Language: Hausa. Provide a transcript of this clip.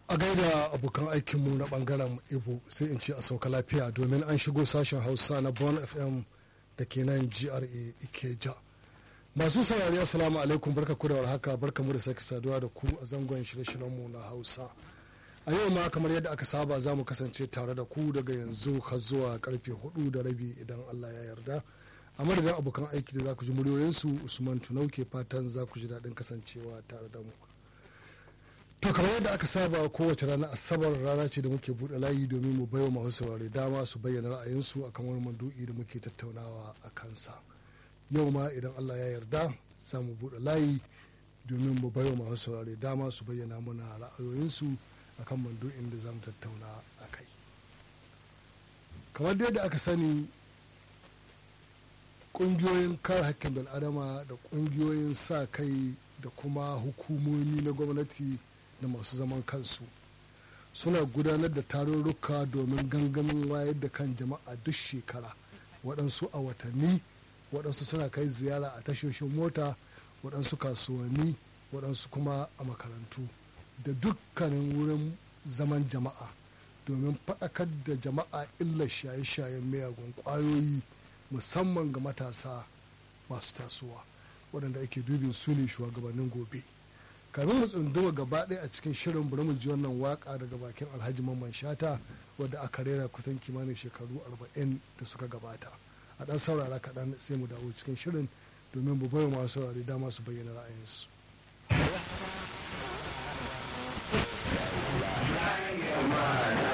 a gaida abokan aikinmu na bangaren ibo sai in ce a sauka lafiya domin an shigo sashen hausa na bon fm da ke nan gra ikeja masu saurari assalamu alaikum barka ku da warhaka barka mu da sake saduwa da ku a zangon shirye-shiryenmu na hausa a yau ma kamar yadda aka saba za mu kasance tare da ku daga yanzu har zuwa karfe hudu da rabi idan allah ya yarda a madadin abokan aiki da za ku ji muryoyinsu usman tunau ke fatan za ku ji daɗin kasancewa tare da mu to kamar yadda aka saba kowace rana asabar rana ce da muke buɗe layi domin mu baiwa masu saurare dama su bayyana ra'ayinsu akan wani mandu'i da muke tattaunawa a kansa yau ma idan allah ya yarda za mu buɗe layi domin mu baiwa masu saurare dama su bayyana mana ra'ayoyinsu akan mandu'in da za mu tattauna a kai kamar yadda aka sani ƙungiyoyin kare hakkin bil'adama da ƙungiyoyin sa kai da kuma hukumomi na gwamnati da masu zaman kansu suna gudanar da tarurruka domin gangamin wayar da kan jama'a duk shekara waɗansu a watanni waɗansu suna kai ziyara a tashoshin mota waɗansu kasuwanni waɗansu kuma a makarantu da dukkanin wurin zaman jama'a domin faɗakar da jama'a illar shaye-shayen miyagun ƙwayoyi musamman ga matasa masu tasowa waɗanda ake dubin su ne shugabannin gobe kamin mu tsunduma gaba ɗaya a cikin shirin bari mu ji wannan waka daga bakin alhaji mamman shata wadda aka rera kusan kimanin shekaru arba'in da suka gabata a ɗan saurara kaɗan sai mu dawo cikin shirin domin mu bai masu saurare dama su bayyana ra'ayinsu.